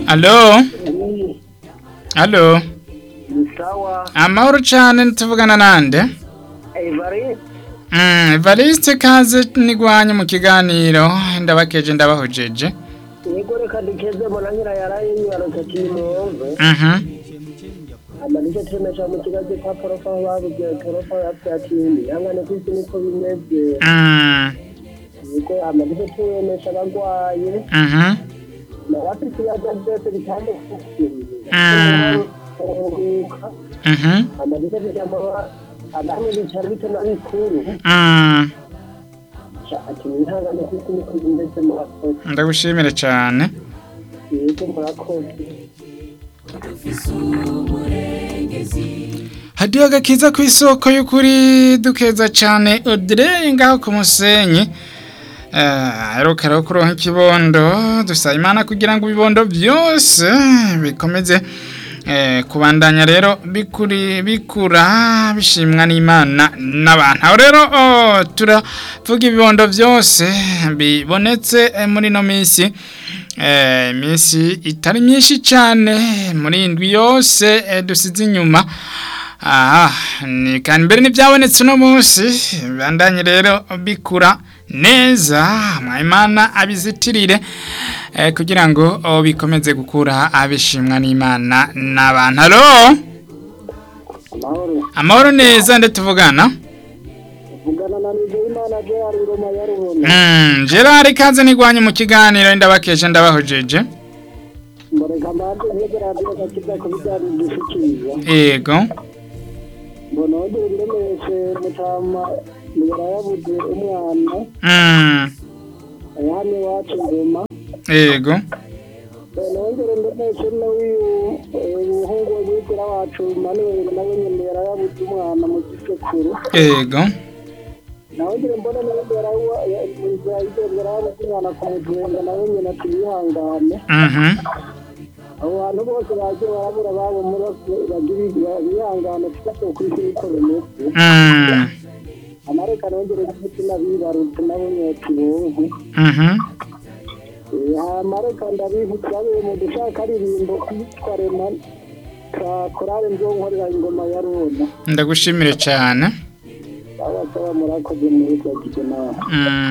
Alo, alo, ni sawa amahoro cane tuvugana nande? Evari Mm, Evariste kaze nigwanye mu kiganiro ndabakeje ndabahojeje. niko reka dukeze mbona nyira yaraye yibarutse kimove Mhm. amanike temesha mu kigazi kwa porofa aho babuze porofa yapyatindi yangane kwisi niko bimeze Mm. niko amanike temesha abagwaye Mhm. nabafite ibibazo byose bitandukanye Mm. kuruhuka Mhm. amanike bijamara abamwe bicara bito na bikuru Mm. ati mwihangane kwisi niko bimeze murakoze Ndagushimire cane. yego murakoze Hadiyo gakiza ku isoko y'ukuri dukeza cane Audrey ngaho ku musenyi. Eh, aheruka rero kuronka ikibondo dusaba imana kugira ngo ibibondo byose bikomeze eh, kubandanya rero bikuri bikura bishimwa n'imana n'abantu aho rero oh, turavuga ibibondo byose bibonetse eh, muri no minsi eh, iminsi itari myinshi cyane muri indwi yose eh, dusize inyuma aha ni kandi mbere n'ibyabonetse uno munsi bandanye rero bikura neza mwayimana abizitirire eh, kugira ngo oh, bikomeze gukura abishimwa n'imana n'abantu halo amahoro amahoro neza nde tuvugana vugana na Nizeyimana Gerard Ngoma ya Rubona mm, gerard kaze nigwanye mu kiganiro ndabakeje ndabahojeje mboreka mbanze ntegera radiyo gakiza ku bijyanye n'igishikiriza yego mbona wongere ndemeshe mutama mugera yabuze umwana mm, aya hano iwacu ngoma yego mbona wongere ndemeshe n'uyu umuhungu w'umwigera wacu manuel nawe nyine yari yabuze umwana mu gisekuru yego nawongere mbona n'ubundi yari yari yabuze umwana ku mujwenga nawe nyine ati yihangane mhm abo bantu bose bagiye barabura babo muri bagira bihangane tugase ku isi niko bimeze mm, amareka nongere n'umutima bibarutse nabo nyoti bonke mhm amareka ndabibutsa be mu dushaka aririmbo kwitwa rema ka korale nzonkorera ingoma ya rona ndagushimire cyane abasaba murakoze muri twagize nawe mm.